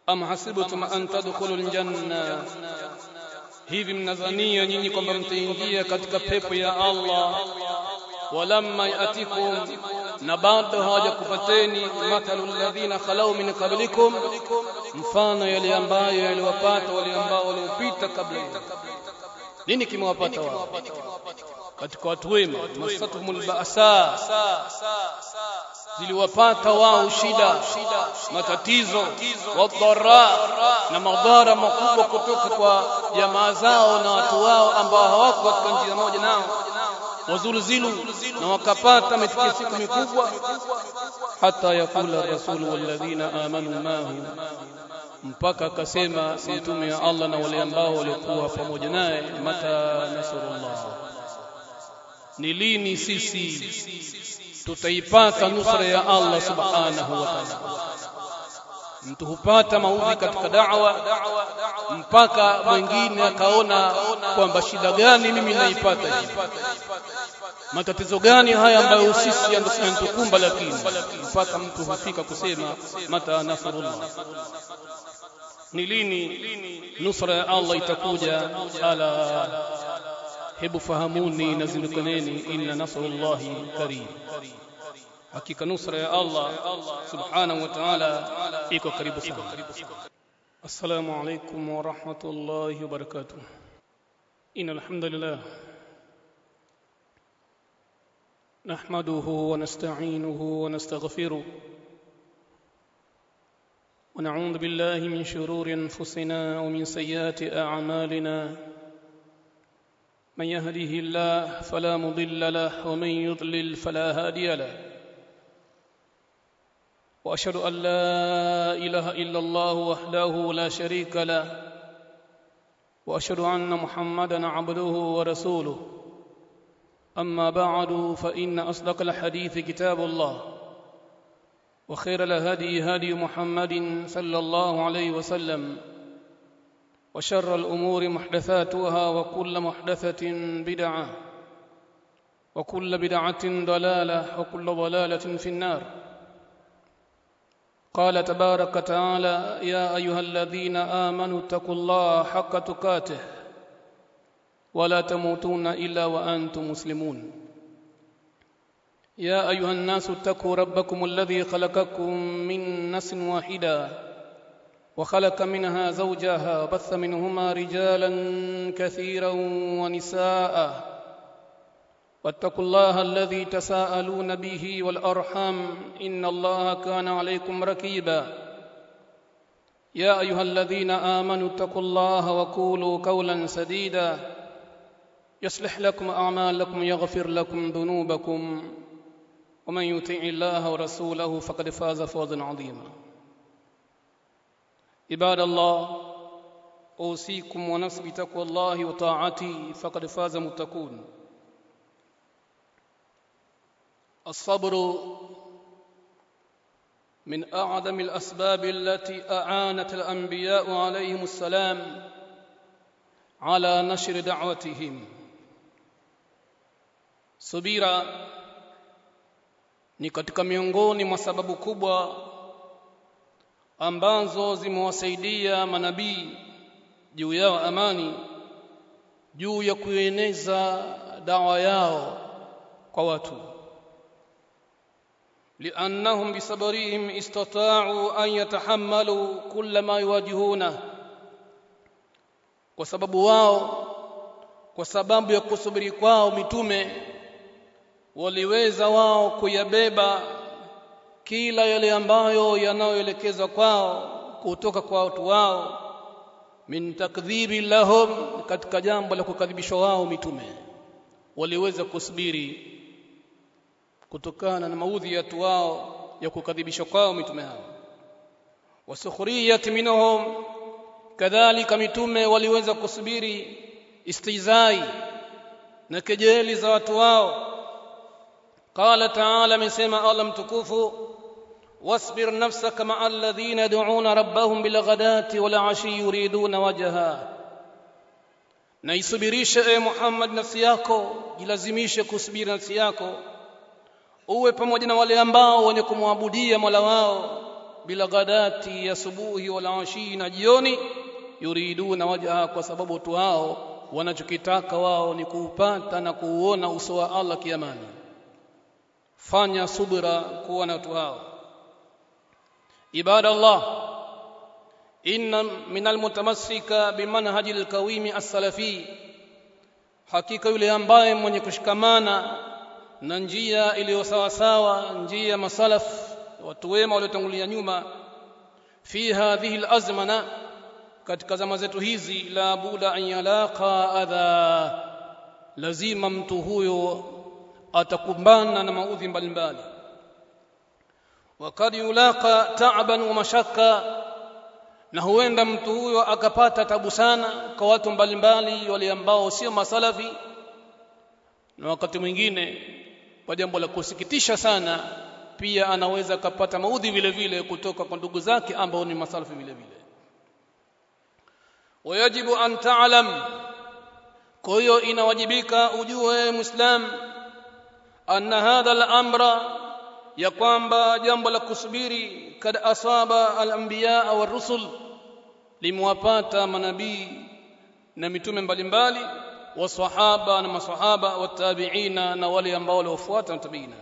am hasibtum an tadkhulul janna hivi mnadhania nyinyi kwamba mtaingia katika pepo ya Allah walamma yatikum na bado hawajakupateni mathalu alladhina khalau min qablikum mfano yale ambayo yaliwapata wale ambao waliopita kabla nini kimewapata wao katika watu wema masatumul ba'sa ziliwapata wao shida matatizo wadhara na madhara makubwa kutoka kwa jamaa zao na watu wao ambao hawako katika njia moja nao wazulzilu na wakapata mitikisiko mikubwa hata yakula rasul walladhina amanu mahu mpaka akasema mtume wa Allah na wale ambao walikuwa pamoja naye mata nasrullah ni lini sisi tutaipata nusra ya Allah subhanahu wa ta'ala mtu hupata maudhi katika da'wa mpaka mwingine akaona kwamba shida gani mimi naipata hivi matatizo gani haya ambayo sisi yanatukumba lakini mpaka mtu hufika kusema mata nasrullah ni lini nusra ya Allah itakuja ala hebu fahamuni na zindukaneni inna nasrullahi karim hakika nusra ya Allah subhanahu wa ta'ala iko karibu sana assalamu alaykum wa rahmatullahi wa barakatuh innal hamdalillah نحمده ونستعينه ونستغفره ونعوذ بالله من شرور انفسنا ومن سيئات اعمالنا من يهده الله فلا مضل له ومن يضلل فلا هادي له واشهد ان لا اله الا الله وحده لا شريك له واشهد ان محمدا عبده ورسوله اما بعد فان اصدق الحديث كتاب الله وخير الهدي هدي محمد صلى الله عليه وسلم وشر الامور محدثاتها وكل محدثه بدعه وكل بدعه ضلاله وكل ضلاله في النار قال تبارك وتعالى يا ايها الذين امنوا اتقوا الله حق تقاته ولا تموتون الا وانتم مسلمون يا ايها الناس اتقوا ربكم الذي خلقكم من نفس واحده وخلق منها زوجها وبث منهما رجالا كثيرا ونساء واتقوا الله الذي تساءلون به والارحام ان الله كان عليكم ركيبا يا ايها الذين امنوا اتقوا الله وقولوا قولا سديدا يصلح لكم اعمالكم يغفر لكم ذنوبكم ومن يطع الله ورسوله فقد فاز فوزا عظيما عباد الله اوصيكم ونفسي بتقوى الله وطاعته فقد فاز متقون الصبر من اعظم الاسباب التي اعانت الانبياء عليهم السلام على نشر دعوتهم subira ni katika miongoni mwa sababu kubwa ambazo zimewasaidia manabii juu yao amani juu ya kueneza dawa yao kwa watu لأنهم بصبرهم استطاعوا أن يتحملوا كل ما يواجهونه kwa sababu wao kwa sababu ya kusubiri kwao mitume waliweza wao kuyabeba kila yale ambayo yanayoelekezwa kwao kutoka kwa watu wao min takdhibi lahum katika jambo la kukadhibishwa wao mitume waliweza kusubiri kutokana na maudhi ya watu wao ya kukadhibishwa kwao mitume hao wasukhriyat minhum kadhalika mitume waliweza kusubiri istizai na kejeli za watu wao qala ta'ala amesema Allah mtukufu wasbir nafsaka ma'a alladhina yad'una rabbahum bilghadati wal 'ashi yuriduna wajha na isubirishe e Muhammad nafsi yako jilazimishe kusubiri nafsi yako uwe pamoja na wale ambao wenye kumwabudia Mola wao bila ghadati ya subuhi wala ashi na jioni yuriduna wajha kwa sababu tu hao wanachokitaka wao ni kuupata na kuuona uso wa Allah kiamani fanya subira kuwa na watu hao ibada Allah inna min almutamassika bimanhaji alqawimi as-salafi hakika yule ambaye mwenye kushikamana na njia iliyo sawa sawa njia ya masalaf watu wema waliotangulia nyuma fi hadhihi alazmana katika zama zetu hizi la buda an yalaqa adha lazima mtu huyo atakumbana na maudhi mbalimbali wakad yulaqa ta'ban wa mashaka na huenda mtu huyo akapata tabu sana kwa watu mbalimbali wale ambao sio masalafi na wakati mwingine kwa jambo la kusikitisha sana pia anaweza akapata maudhi vile vile kutoka kwa ndugu zake ambao ni masalafi vile vile wayajibu an ta'lam kwa hiyo inawajibika ujue muislam anna hadha al-amra ya kwamba jambo la kusubiri kad asaba al-anbiya wa rusul limewapata manabii na mitume mbalimbali wasahaba na masahaba watabiina na wale ambao waliofuata tabiina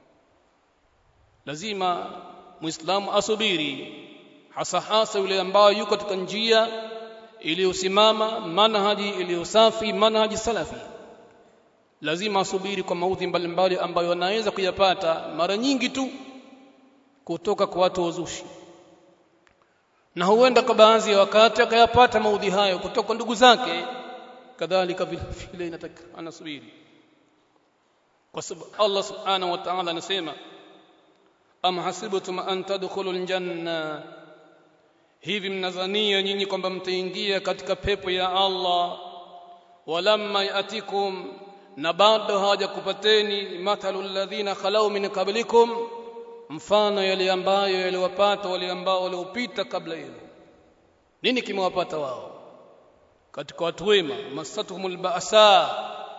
lazima muislamu asubiri hasa hasa yule ambaye yuko katika njia iliyosimama manhaji iliyosafi manhaji salafi lazima asubiri kwa maudhi mbalimbali ambayo anaweza kuyapata mara nyingi tu kutoka kwa watu wazushi na huenda kwa baadhi ya wakati akayapata maudhi hayo kutoka kwa ndugu zake kadhalika vile inataka anasubiri kwa sababu Allah subhanahu wa ta'ala anasema am hasibtum an tadkhulul janna hivi mnadhania nyinyi kwamba mtaingia katika pepo ya Allah walamma yatikum na bado hawajakupateni mathalu alladhina khalau min qablikum mfano yale ambayo yaliwapata wale ambao waliopita kabla yenu nini kimewapata wao katika watu wema masatuhumul ba'sa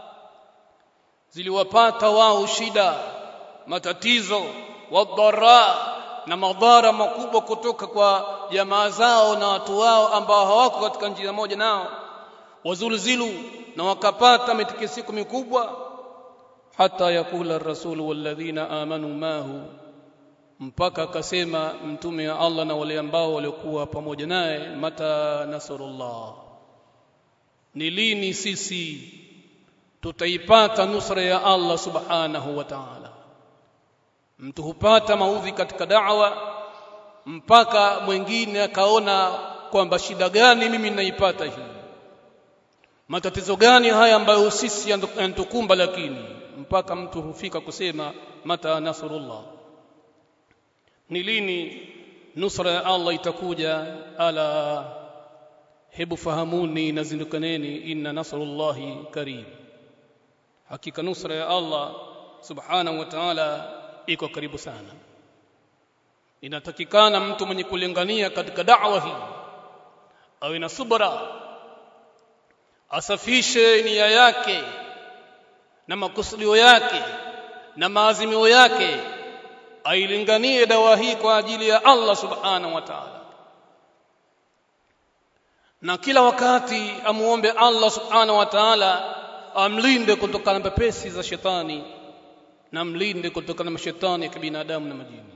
ziliwapata wao shida matatizo wadhara na madhara makubwa kutoka kwa jamaa zao na watu wao ambao hawako katika njia moja nao wazulzilu na wakapata mitikisiko mikubwa hata yakula ar-rasul walladhina amanu mahu mpaka akasema mtume wa Allah na wale ambao waliokuwa pamoja naye mata nasrullah ni lini sisi tutaipata nusra ya Allah subhanahu wa ta'ala mtu hupata maudhi katika da'wa mpaka mwingine akaona kwamba shida gani mimi ninaipata hii matatizo gani haya ambayo sisi yanatukumba lakini mpaka mtu hufika kusema mata nasrullah ni lini nusra ya Allah itakuja ala hebu fahamuni na zindukaneni inna nasrullahi karib hakika nusra ya Allah subhanahu wa ta'ala iko karibu sana inatakikana mtu mwenye kulingania katika da'wa hii awe na subra asafishe nia yake na makusudio yake na maazimio yake ailinganie dawa hii kwa ajili ya Allah subhanahu wa ta'ala na kila wakati amuombe Allah subhanahu wa ta'ala amlinde kutokana na pepesi za shetani na mlinde kutokana na mashetani ya kibinadamu na majini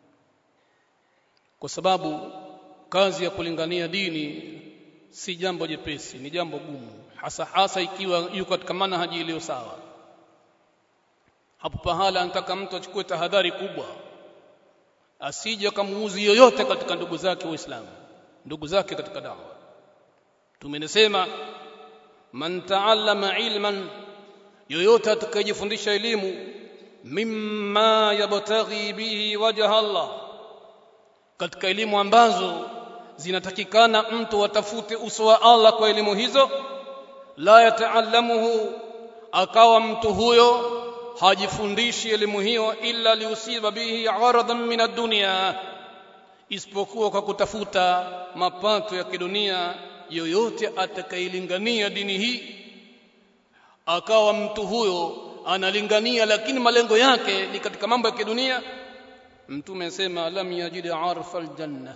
kwa sababu kazi ya kulingania dini si jambo jepesi ni jambo gumu hasa hasa ikiwa yuko katika manhaji iliyo sawa hapo pahala anataka mtu achukue tahadhari kubwa asije akamuuzi yoyote katika ndugu zake waislamu ndugu zake katika dawa tumenesema man taallama ilman yoyote atakayejifundisha elimu mimma yabtaghi bihi wajha Allah katika elimu ambazo zinatakikana mtu atafute uso wa Allah kwa elimu hizo la yataallamuhu akawa mtu huyo hajifundishi elimu hiyo illa liusiba bihi aradan min ad-dunya isipokuwa kwa kutafuta mapato ya kidunia yoyote atakayelingania dini hii akawa mtu huyo analingania lakini malengo yake ni katika mambo ya kidunia mtume asema lam yajid arfa aljanna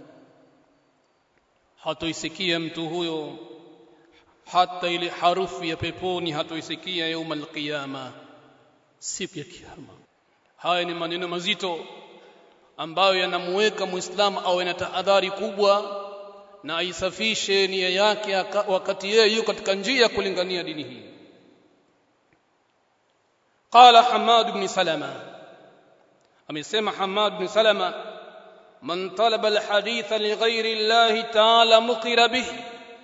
hatoisikia mtu huyo hata ile harufu ya peponi hatoisikia yauma alqiyama siku ya kiyama haya ni maneno mazito ambayo yanamuweka muislamu awe na tahadhari kubwa na aisafishe nia yake wakati yeye yuko katika njia ya kulingania dini hii qala hamad ibn salama amesema hamad ibn salama man talaba alhaditha lighairi llahi ta'ala muqira bihi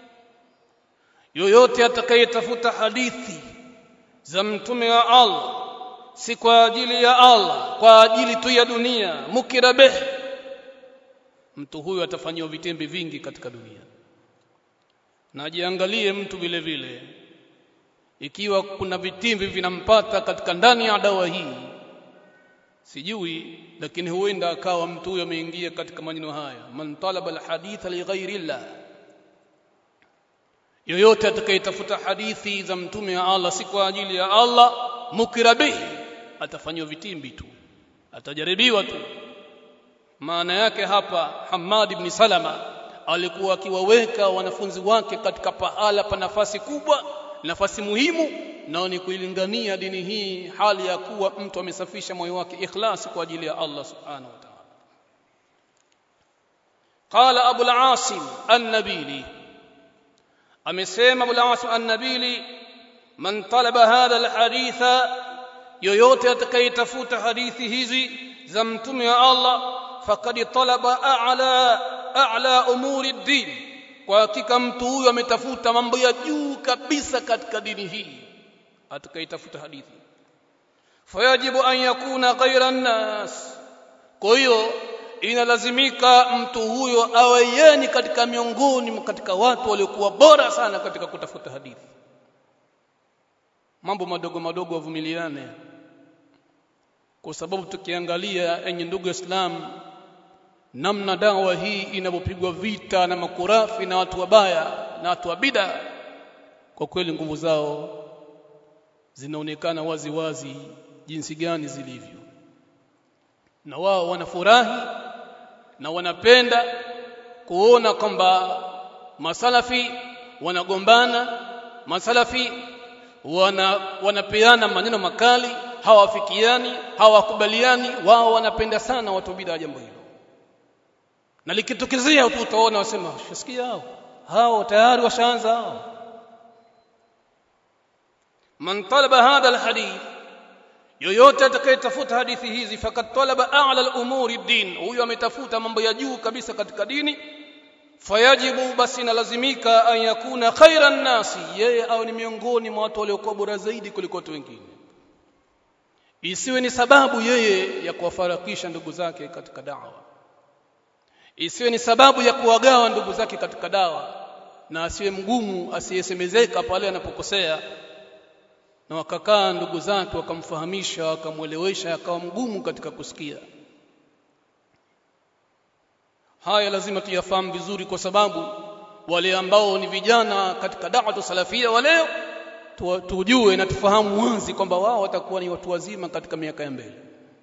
yoyote atakayetafuta hadithi za mtume wa Allah si kwa ajili ya Allah kwa ajili tu ya dunia mukira bih mtu huyo atafanyiwa vitembe vingi katika dunia na ajiangalie mtu vile vile ikiwa kuna vitimbi vinampata katika ndani ya dawa hii sijui lakini huenda akawa mtu huyo ameingia katika maneno haya man talaba alhaditha lighairi llah yoyote atakayetafuta hadithi za mtume wa Allah si kwa ajili ya Allah mukira bihi atafanywa vitimbi tu atajaribiwa tu maana yake hapa Hamad ibn Salama alikuwa akiwaweka wanafunzi wake katika pahala pa nafasi kubwa nafasi muhimu nao ni kuilingania dini hii hali ya kuwa mtu amesafisha moyo wake ikhlasi kwa ajili ya Allah subhanahu wa ta'ala qala abu al-asim an-nabili amesema abu al-asim an-nabili man talaba hadha al-haditha yoyote atakayetafuta hadithi hizi za mtume wa Allah faqad talaba a'la a'la umuri ad-din kwa hakika mtu huyo ametafuta mambo ya juu kabisa katika dini hii atakayetafuta hadithi fayajibu an yakuna ghayra an-nas kwa hiyo inalazimika mtu huyo awe yeni katika miongoni katika watu waliokuwa bora sana katika kutafuta hadithi mambo madogo madogo wavumiliane kwa sababu tukiangalia enye ndugu Islam namna dawa hii inavyopigwa vita na makurafi na watu wabaya na watu wa bida kwa kweli nguvu zao zinaonekana wazi wazi jinsi gani zilivyo na wao wanafurahi na wanapenda kuona kwamba masalafi wanagombana masalafi wana wanapeana maneno makali hawafikiani hawakubaliani wao wanapenda sana watu bid'a jambo hilo na likitokezea tu utaona wasema shasikia hao hao tayari washaanza hao man talaba hadha alhadith yoyote atakayetafuta hadithi hizi fakat talaba a'la al-umuri din huyo ametafuta mambo ya juu kabisa katika dini fayajibu basi nalazimika an yakuna khairan nasi yeye au ni miongoni mwa watu waliokuwa bora zaidi kuliko watu wengine isiwe ni sababu yeye ya kuwafarakisha ndugu zake katika dawa isiwe ni sababu ya kuwagawa ndugu zake katika dawa na asiwe mgumu asiyesemezeka pale anapokosea na wakakaa ndugu zake wakamfahamisha wakamwelewesha akawa mgumu katika kusikia haya lazima tuyafahamu vizuri kwa sababu wale ambao ni vijana katika da'watu salafia wa leo tujue na tufahamu wazi kwamba wao watakuwa ni watu wazima katika miaka ya mbele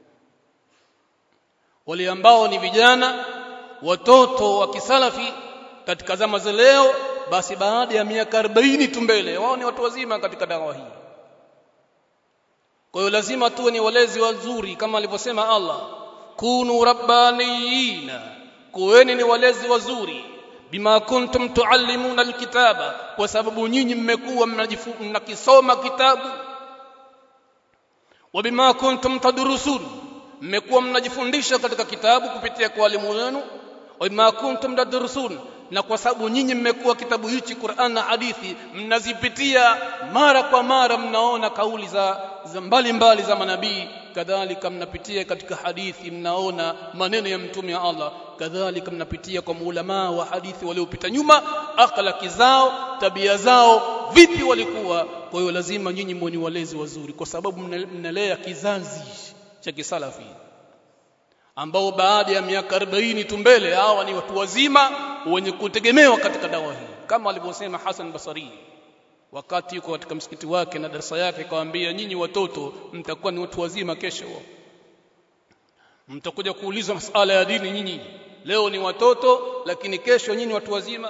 wale ambao ni vijana watoto wa kisalafi katika zama za leo basi baada ya miaka 40 tu mbele wao ni watu wazima katika dawa hii kwa hiyo lazima tuwe ni walezi wazuri kama alivyosema Allah kunu rabbaniyina kuweni ni walezi wazuri bima kuntum tuallimuna alkitaba kwa sababu nyinyi mmekuwa mnakisoma kitabu wa bima kuntum tadrusun mmekuwa mnajifundisha katika kitabu kupitia kwa walimu wenu wa bima kuntum tadrusun na kwa sababu nyinyi mmekuwa kitabu hichi Qur'an na hadithi mnazipitia mara kwa mara mnaona kauli za za mbalimbali za manabii kadhalika mnapitia katika hadithi mnaona maneno ya mtume wa Allah kadhalika mnapitia kwa maulama wa hadithi waliopita nyuma akhlaki zao tabia zao vipi walikuwa kwa hiyo lazima nyinyi mwoni walezi wazuri kwa sababu mnalea kizazi cha kisalafi ambao baada ya miaka 40 tu mbele hawa ni watu wazima wenye kutegemewa katika dawa hii kama alivyosema Hassan Basari wakati yuko katika msikiti wake na darasa yake akawaambia nyinyi watoto mtakuwa ni watu wazima kesho mtakuja kuulizwa masala ya dini nyinyi leo ni watoto lakini kesho nyinyi watu wazima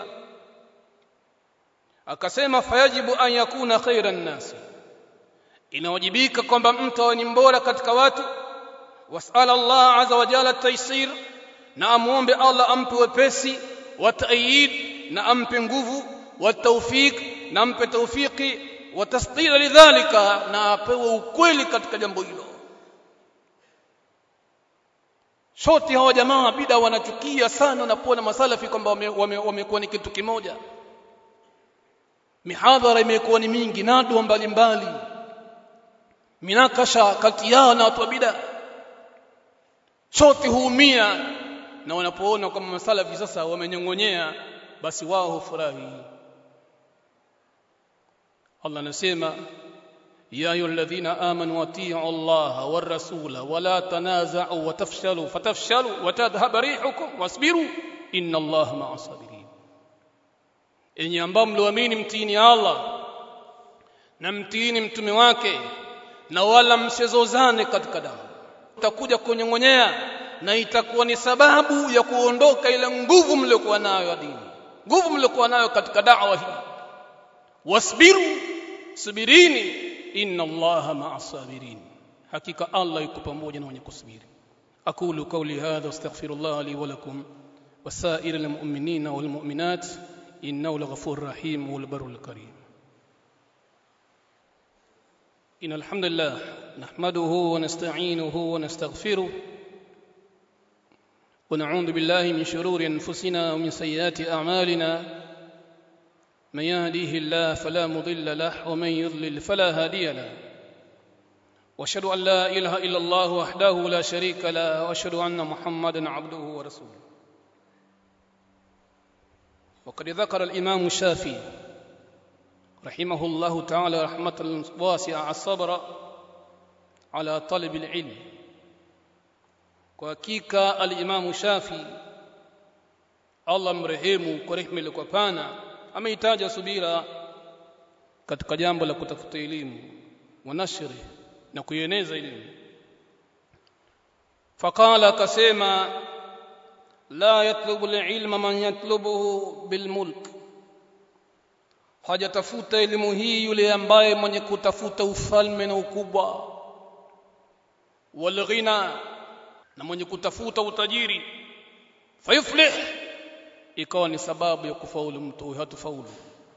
akasema fayajibu an yakuna khairan nasi inawajibika kwamba mtu awe ni mbora katika watu wasala Allah azza wa jalla taysir na amuombe Allah ampe wepesi wa ta'yid na ampe nguvu wa tawfik na ampe tawfiki wa tasdira lidhalika na apewe ukweli katika jambo hilo Shoti hawa jamaa bida wanachukia sana na kuona masalafi kwamba wamekuwa wame, wame ni kitu kimoja. Mihadhara imekuwa ni mingi, nadwa mbalimbali, minakasha kati yao na watu wa bida. Shoti huumia na wanapoona kwamba masalafi sasa wamenyong'onyea, basi wao hufurahi. Allah anasema يا أيها الذين آمنوا أطيعوا الله والرسول ولا تنازعوا وتفشلوا فتفشلوا وتذهب ريحكم واصبروا إن الله مع الصابرين enyi ambao mlioamini mtiini Allah na mtiini mtume wake na wala msizozane katika damu utakuja kunyong'onyea na itakuwa ni sababu ya kuondoka ile nguvu mliokuwa nayo ya dini nguvu mliokuwa nayo katika da'wa hii wasbiru subirini inna allaha ma'a sabirin hakika allah yuko pamoja na wenye kusubiri aqulu qawli hadha astaghfirullah li wa lakum wasair almu'minina walmu'minat innahu laghafurur rahim wal barul karim إن الحمد لله نحمده ونستعينه ونستغفره ونعوذ بالله من شرور أنفسنا ومن سيئات أعمالنا من يهديه الله فلا مضل له ومن يضلل فلا هادي له واشهد ان لا اله الا الله وحده لا شريك له واشهد ان محمدا عبده ورسوله وقد ذكر الامام الشافعي رحمه الله تعالى رحمه واسعه الصبر على طلب العلم وحقيقه الامام الشافعي الله مرحمه kwa rehema ile kwa pana ameitaja subira katika jambo la kutafuta elimu wa nashri na kuieneza elimu faqala akasema la yatlubu alilma man yatlubuhu bilmulk hajatafuta elimu hii yule ambaye mwenye kutafuta ufalme na ukubwa walghina na mwenye kutafuta utajiri fayuflih ikawa ni sababu ya kufaulu mtu huyo hatufaulu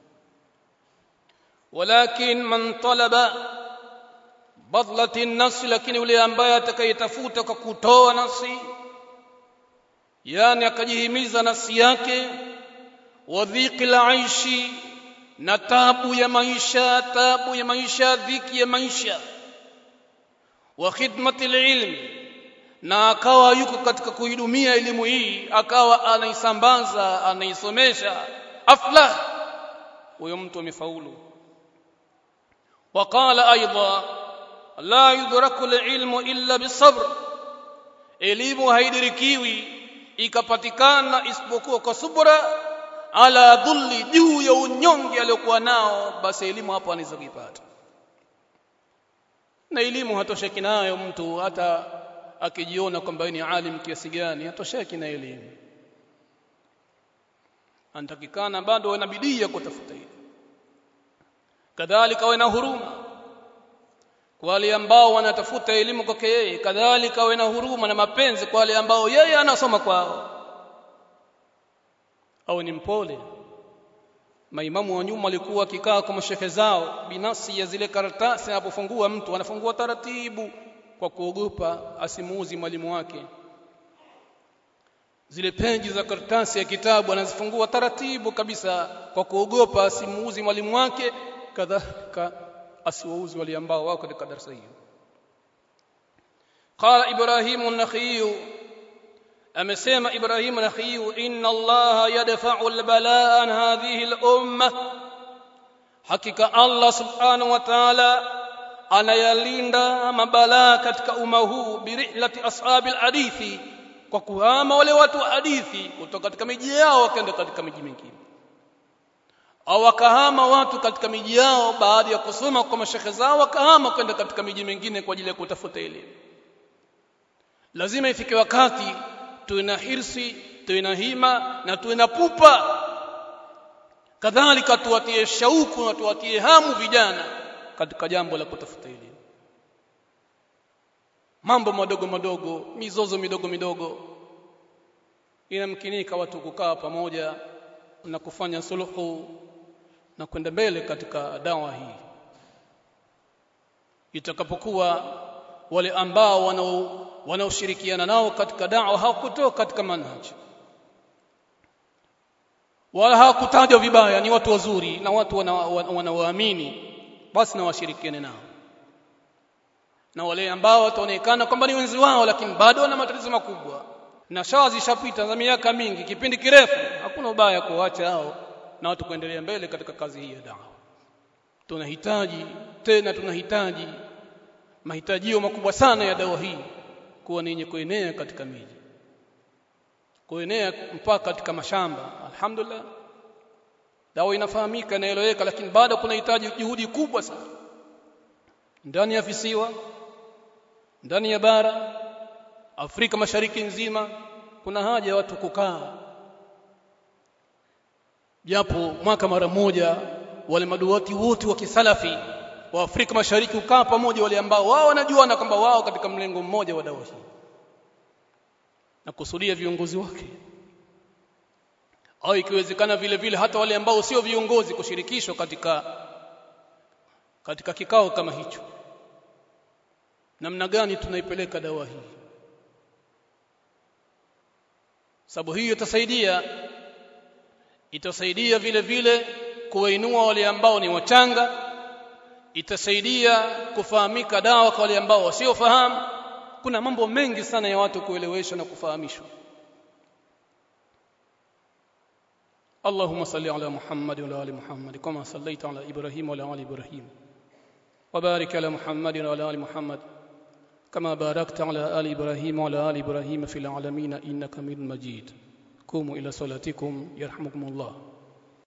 walakin man talaba badlati nafsi lakini yule ambaye atakayetafuta kwa kutoa nafsi yani akajihimiza nafsi yake wadhiki la aishi na tabu ya maisha tabu ya maisha dhiki ya maisha wa khidmati ilmi na akawa yuko katika kuidumia elimu hii akawa anaisambaza anaisomesha aflah huyo mtu amefaulu وقال ايضا لا يدرك العلم الا بالصبر elimu haidirikiwi ikapatikana isipokuwa kwa subra ala dhulli juu ya unyonge aliyokuwa nao basi elimu hapo anaweza kuipata na elimu hatosheki nayo mtu hata akijiona kwamba ni alim kiasi gani hatosheki na elimu anatakikana bado ana bidii ya kutafuta elimu kadhalika awe na huruma kwa wale ambao wanatafuta elimu kwake yeye kadhalika awe na huruma na mapenzi kwa wale ambao yeye anasoma kwao au ni mpole maimamu wa nyuma walikuwa wakikaa kwa mashehe zao binafsi ya zile karatasi anapofungua mtu anafungua taratibu kwa kuogopa asimuuzi mwalimu wake zile peji za karatasi ya kitabu anazifungua taratibu kabisa kwa kuogopa asimuuzi mwalimu wake kadhalika asiwauzi wale ambao wako katika darasa hiyo qala ibrahim an-nakhiy amesema ibrahim an-nakhiy inna allaha yadfa'u al-balaa an hadhihi al-umma hakika allah subhanahu wa ta'ala anayalinda mabalaa katika umma huu birihlati ashabil hadithi kwa kuhama wale watu wa hadithi kutoka katika miji yao wakaenda katika miji mingine au wakahama watu katika miji yao baada ya kusoma kwa mashekhe zao wakahama kwenda katika miji mingine kwa ajili ya kutafuta elimu lazima ifike wakati tuwe na hirsi tuwe na hima na tuwe na pupa kadhalika tuwatie shauku na tuwatie hamu vijana katika jambo la kutafuta elimu mambo madogo madogo mizozo midogo midogo inamkinika watu kukaa pamoja na kufanya suluhu na kwenda mbele katika dawa hii itakapokuwa wale ambao wanao wanaoshirikiana nao katika dawa hawakutoka katika manhaji wala hawakutajwa vibaya ni watu wazuri na watu wanaoamini wana basi na washirikiane nao na wale ambao wataonekana kwamba ni wenzi wao lakini bado wana matatizo makubwa na shawa zishapita za miaka mingi kipindi kirefu hakuna ubaya kuacha hao na watu kuendelea mbele katika kazi hii ya dawa tunahitaji tena tunahitaji mahitajio makubwa sana ya dawa hii kuwa ni yenye kuenea katika miji kuenea mpaka katika mashamba alhamdulillah dawa inafahamika inaeleweka lakini bado kunahitaji juhudi kubwa sana ndani ya visiwa ndani ya bara Afrika Mashariki nzima kuna haja ya watu kukaa japo mwaka mara moja wale maduati wote wa kisalafi wa Afrika Mashariki kukaa pamoja wale ambao wao wanajua na kwamba wao katika mlengo mmoja wa dawa hii na kusudia viongozi wake au ikiwezekana vile vile hata wale ambao sio viongozi kushirikishwa katika katika kikao kama hicho namna gani tunaipeleka dawa hii sababu hiyo itasaidia itasaidia vile vile kuwainua wale ambao ni wachanga itasaidia kufahamika dawa kwa wale ambao wasiofahamu kuna mambo mengi sana ya watu kueleweshwa na kufahamishwa اللهم صل على محمد وعلى ال محمد كما صليت على ابراهيم وعلى ال ابراهيم وبارك على محمد وعلى ال محمد كما باركت على ال ابراهيم وعلى ال ابراهيم في العالمين انك حميد مجيد قوموا الى صلاتكم يرحمكم الله